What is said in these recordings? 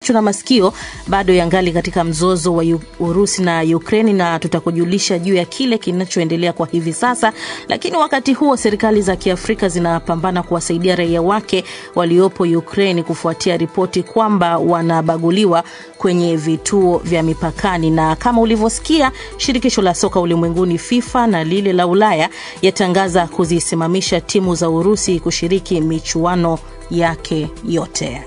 na masikio bado yangali katika mzozo wa Urusi na Ukraini, na tutakujulisha juu ya kile kinachoendelea kwa hivi sasa. Lakini wakati huo serikali za Kiafrika zinapambana kuwasaidia raia wake waliopo Ukraini kufuatia ripoti kwamba wanabaguliwa kwenye vituo vya mipakani. Na kama ulivyosikia, shirikisho la soka ulimwenguni FIFA na lile la Ulaya yatangaza kuzisimamisha timu za Urusi kushiriki michuano yake yote.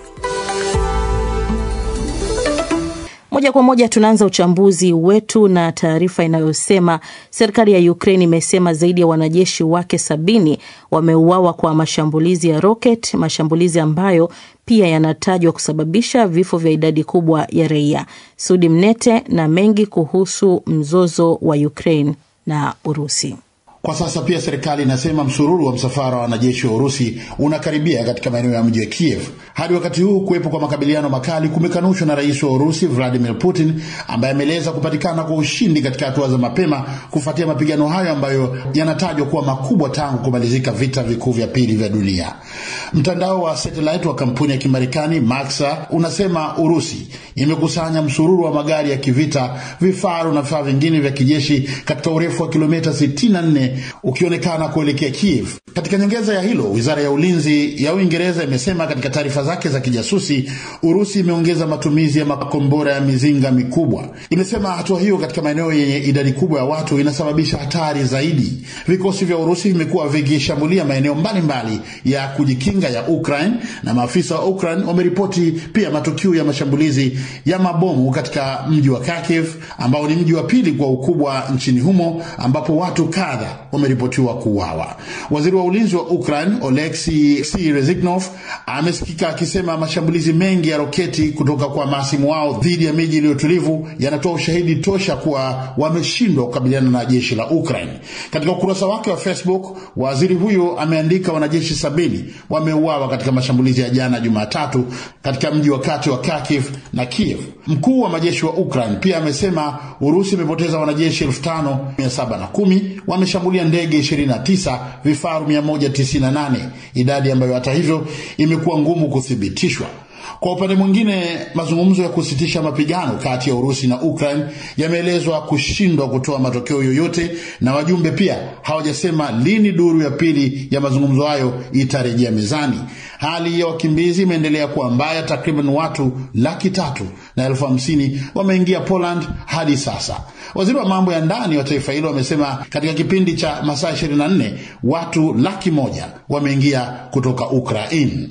Moja kwa moja tunaanza uchambuzi wetu na taarifa inayosema serikali ya Ukraine imesema zaidi ya wanajeshi wake sabini wameuawa kwa mashambulizi ya roket, mashambulizi ambayo pia yanatajwa kusababisha vifo vya idadi kubwa ya raia. Sudi Mnete na mengi kuhusu mzozo wa Ukraine na Urusi. Kwa sasa pia serikali inasema msururu wa msafara wa wanajeshi wa Urusi unakaribia katika maeneo ya mji wa Kiev. Hadi wakati huu kuwepo kwa makabiliano makali kumekanushwa na rais wa Urusi Vladimir Putin, ambaye ameeleza kupatikana kwa ushindi katika hatua za mapema kufuatia mapigano hayo ambayo yanatajwa kuwa makubwa tangu kumalizika vita vikuu vya pili vya dunia. Mtandao wa satellite wa kampuni ya Kimarekani Maxar unasema Urusi imekusanya msururu wa magari ya kivita, vifaru na vifaa vingine vya kijeshi katika urefu wa kilomita 64 ukionekana kuelekea Kiev. Katika nyongeza ya hilo, wizara ya ulinzi ya Uingereza imesema katika taarifa zake za kijasusi, Urusi imeongeza matumizi ya makombora ya mizinga mikubwa. Imesema hatua hiyo katika maeneo yenye idadi kubwa ya watu inasababisha hatari zaidi. Vikosi vya Urusi vimekuwa vikishambulia maeneo mbalimbali ya kujikinga ya Ukraine, na maafisa wa Ukraine wameripoti pia matukio ya mashambulizi ya mabomu katika mji wa Kharkiv ambao ni mji wa pili kwa ukubwa nchini humo ambapo watu kadha wameripotiwa kuuawa. Waziri wa ulinzi wa Ukraine Oleksiy Reznikov amesikika akisema mashambulizi mengi ya roketi kutoka kwa maasimu wao dhidi ya miji iliyotulivu yanatoa ushahidi tosha kuwa wameshindwa kukabiliana na jeshi la Ukraine. Katika ukurasa wake wa Facebook, waziri huyo ameandika wanajeshi sabini wameuawa katika mashambulizi ya jana Jumatatu katika mji wa kati wa Kharkiv na Kiev. Mkuu wa majeshi wa Ukraine pia amesema Urusi imepoteza wanajeshi elfu tano mia saba na kumi wameshambulia ndege 29, vifaru 198, idadi ambayo hata hivyo imekuwa ngumu kuthibitishwa. Kwa upande mwingine, mazungumzo ya kusitisha mapigano kati ya Urusi na Ukraine yameelezwa kushindwa kutoa matokeo yoyote, na wajumbe pia hawajasema lini duru ya pili ya mazungumzo hayo itarejea mezani. Hali ya wakimbizi imeendelea kuwa mbaya. Takriban watu laki tatu na elfu hamsini wameingia Poland hadi sasa. Waziri wa mambo ya ndani wa taifa hilo amesema katika kipindi cha masaa 24 watu laki moja wameingia kutoka Ukraine.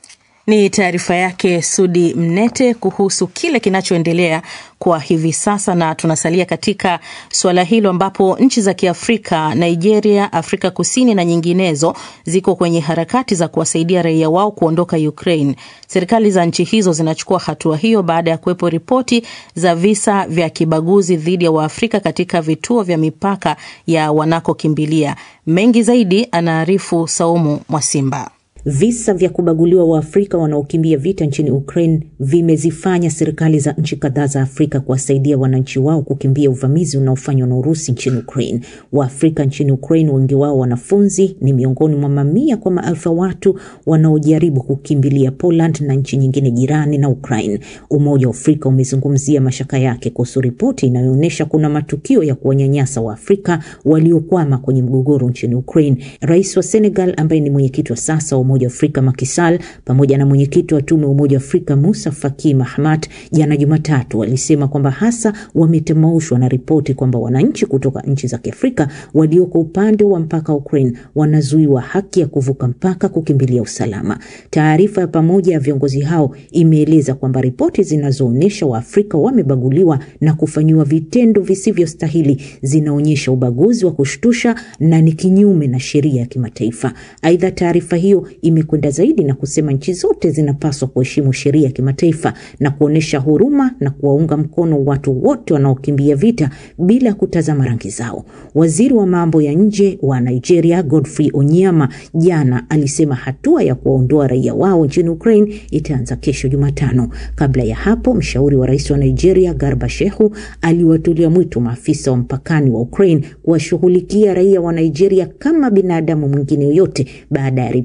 Ni taarifa yake Sudi Mnete kuhusu kile kinachoendelea kwa hivi sasa, na tunasalia katika suala hilo ambapo nchi za Kiafrika, Nigeria, Afrika Kusini na nyinginezo ziko kwenye harakati za kuwasaidia raia wao kuondoka Ukraine. Serikali za nchi hizo zinachukua hatua hiyo baada ya kuwepo ripoti za visa vya kibaguzi dhidi ya Waafrika katika vituo vya mipaka ya wanakokimbilia. Mengi zaidi anaarifu Saumu Mwasimba. Visa vya kubaguliwa Waafrika wanaokimbia vita nchini Ukraine vimezifanya serikali za nchi kadhaa za Afrika kuwasaidia wananchi wao kukimbia uvamizi unaofanywa na Urusi nchini Ukraine. Waafrika nchini Ukraine, wengi wao wanafunzi, ni miongoni mwa mamia kwa maelfu ya watu wanaojaribu kukimbilia Poland na nchi nyingine jirani na Ukraine. Umoja wa Afrika umezungumzia mashaka yake kuhusu ripoti inayoonyesha kuna matukio ya kuwanyanyasa Waafrika waliokwama kwenye mgogoro nchini Ukraine. Rais wa Senegal ambaye ni mwenyekiti wa sasa wa Umoja wa Afrika Macky Sall pamoja na mwenyekiti wa tume wa Umoja wa Afrika Musa Faki Mahamat jana Jumatatu walisema kwamba hasa wametemaushwa na ripoti kwamba wananchi kutoka nchi za Kiafrika walioko upande wa mpaka wa Ukraine wanazuiwa haki ya kuvuka mpaka kukimbilia usalama. Taarifa ya pamoja ya viongozi hao imeeleza kwamba ripoti zinazoonyesha Waafrika wamebaguliwa na kufanyiwa vitendo visivyostahili zinaonyesha ubaguzi wa kushtusha na ni kinyume na sheria ya kimataifa. Aidha, taarifa hiyo imekwenda zaidi na kusema nchi zote zinapaswa kuheshimu sheria ya kimataifa na kuonyesha huruma na kuwaunga mkono watu wote wanaokimbia vita bila kutazama rangi zao. Waziri wa mambo ya nje wa Nigeria Godfrey Onyema jana alisema hatua ya kuwaondoa raia wao nchini Ukraine itaanza kesho Jumatano. Kabla ya hapo, mshauri wa rais wa Nigeria Garba Shehu aliwatolea mwito maafisa wa mpakani wa Ukraine kuwashughulikia raia wa Nigeria kama binadamu mwingine yoyote baada ya ripoti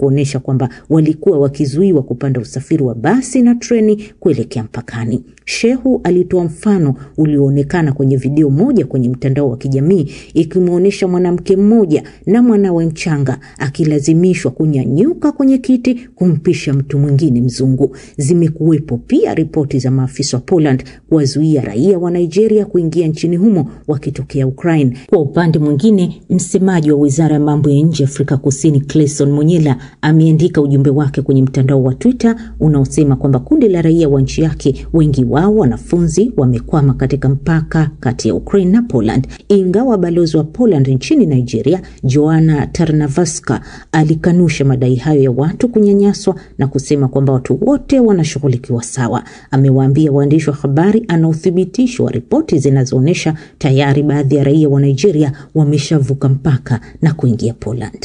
kuonyesha kwamba walikuwa wakizuiwa kupanda usafiri wa basi na treni kuelekea mpakani. Shehu alitoa mfano ulioonekana kwenye video moja kwenye mtandao wa kijamii ikimwonyesha mwanamke mmoja na mwanawe mchanga akilazimishwa kunyanyuka kwenye kiti kumpisha mtu mwingine mzungu. Zimekuwepo pia ripoti za maafisa wa Poland kuwazuia raia wa Nigeria kuingia nchini humo wakitokea Ukraine. Kwa upande mwingine, msemaji wa wizara ya mambo ya nje Afrika Kusini Clayson Monyela ameandika ujumbe wake kwenye mtandao wa Twitter unaosema kwamba kundi la raia wa nchi yake, wengi wao wanafunzi, wamekwama katika mpaka kati ya Ukraine na Poland. Ingawa balozi wa Poland nchini Nigeria Joanna Tarnavaska alikanusha madai hayo ya watu kunyanyaswa na kusema kwamba watu wote wanashughulikiwa sawa. Amewaambia waandishi wa habari ana uthibitisho wa ripoti zinazoonyesha tayari baadhi ya raia wa Nigeria wameshavuka mpaka na kuingia Poland.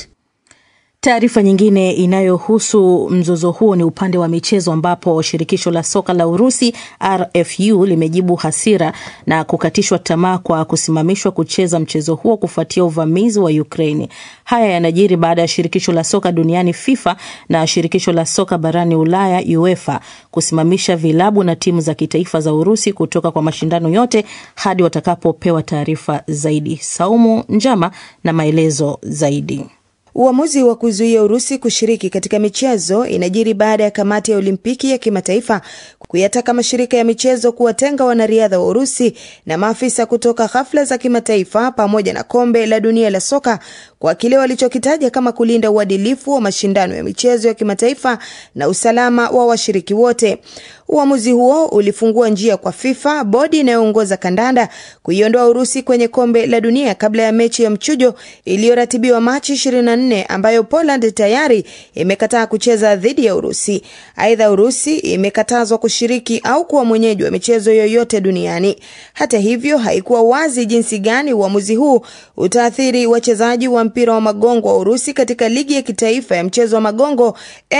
Taarifa nyingine inayohusu mzozo huo ni upande wa michezo ambapo shirikisho la soka la Urusi RFU limejibu hasira na kukatishwa tamaa kwa kusimamishwa kucheza mchezo huo kufuatia uvamizi wa Ukraini. Haya yanajiri baada ya shirikisho la soka duniani FIFA na shirikisho la soka barani Ulaya UEFA kusimamisha vilabu na timu za kitaifa za Urusi kutoka kwa mashindano yote hadi watakapopewa taarifa zaidi. Saumu Njama na maelezo zaidi. Uamuzi wa kuzuia Urusi kushiriki katika michezo inajiri baada ya kamati ya Olimpiki ya kimataifa kuyataka mashirika ya michezo kuwatenga wanariadha wa Urusi na maafisa kutoka hafla za kimataifa pamoja na kombe la dunia la soka kwa kile walichokitaja kama kulinda uadilifu wa mashindano ya michezo ya kimataifa na usalama wa washiriki wote. Uamuzi huo ulifungua njia kwa FIFA, bodi inayoongoza kandanda, kuiondoa Urusi kwenye kombe la dunia kabla ya mechi ya mchujo iliyoratibiwa Machi 24 ambayo Poland tayari imekataa kucheza dhidi ya Urusi. Aidha, Urusi imekatazwa kushiriki au kuwa mwenyeji wa michezo yoyote duniani. Hata hivyo, haikuwa wazi jinsi gani uamuzi huu utaathiri wachezaji wa mpira wa magongo wa Urusi katika ligi ya kitaifa ya mchezo wa magongo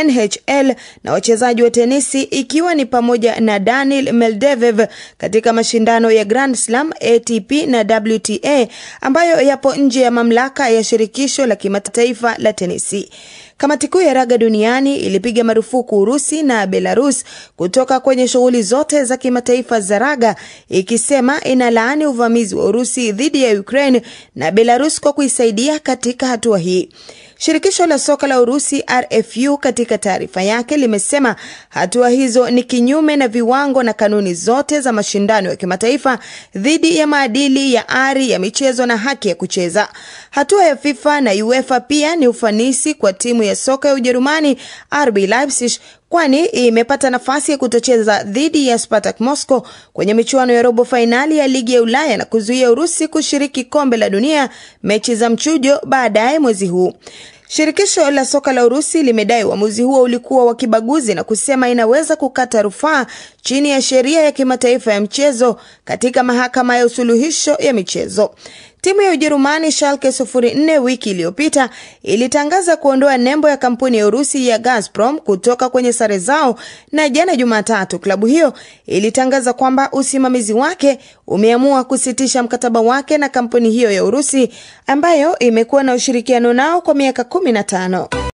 NHL na wachezaji wa tenisi ikiwa ni pamoja na Daniil Medvedev katika mashindano ya Grand Slam, ATP na WTA ambayo yapo nje ya mamlaka ya shirikisho la kimataifa la tenisi. Kamati kuu ya raga duniani ilipiga marufuku Urusi na Belarus kutoka kwenye shughuli zote za kimataifa za raga, ikisema inalaani uvamizi wa Urusi dhidi ya Ukraine na Belarus kwa kuisaidia katika hatua hii. Shirikisho la soka la Urusi RFU katika taarifa yake limesema hatua hizo ni kinyume na viwango na kanuni zote za mashindano ya kimataifa dhidi ya maadili ya ari ya michezo na haki ya kucheza. Hatua ya FIFA na UEFA pia ni ufanisi kwa timu ya soka ya Ujerumani RB Leipzig kwani imepata nafasi ya kutocheza dhidi ya Spartak Moscow kwenye michuano ya robo fainali ya ligi ya Ulaya na kuzuia Urusi kushiriki kombe la dunia mechi za mchujo baadaye mwezi huu. Shirikisho la soka la Urusi limedai uamuzi huo ulikuwa wa kibaguzi na kusema inaweza kukata rufaa chini ya sheria ya kimataifa ya mchezo katika mahakama ya usuluhisho ya michezo. Timu ya Ujerumani Schalke 04 wiki iliyopita ilitangaza kuondoa nembo ya kampuni ya Urusi ya Gazprom kutoka kwenye sare zao, na jana Jumatatu klabu hiyo ilitangaza kwamba usimamizi wake umeamua kusitisha mkataba wake na kampuni hiyo ya Urusi ambayo imekuwa na ushirikiano nao kwa miaka 15.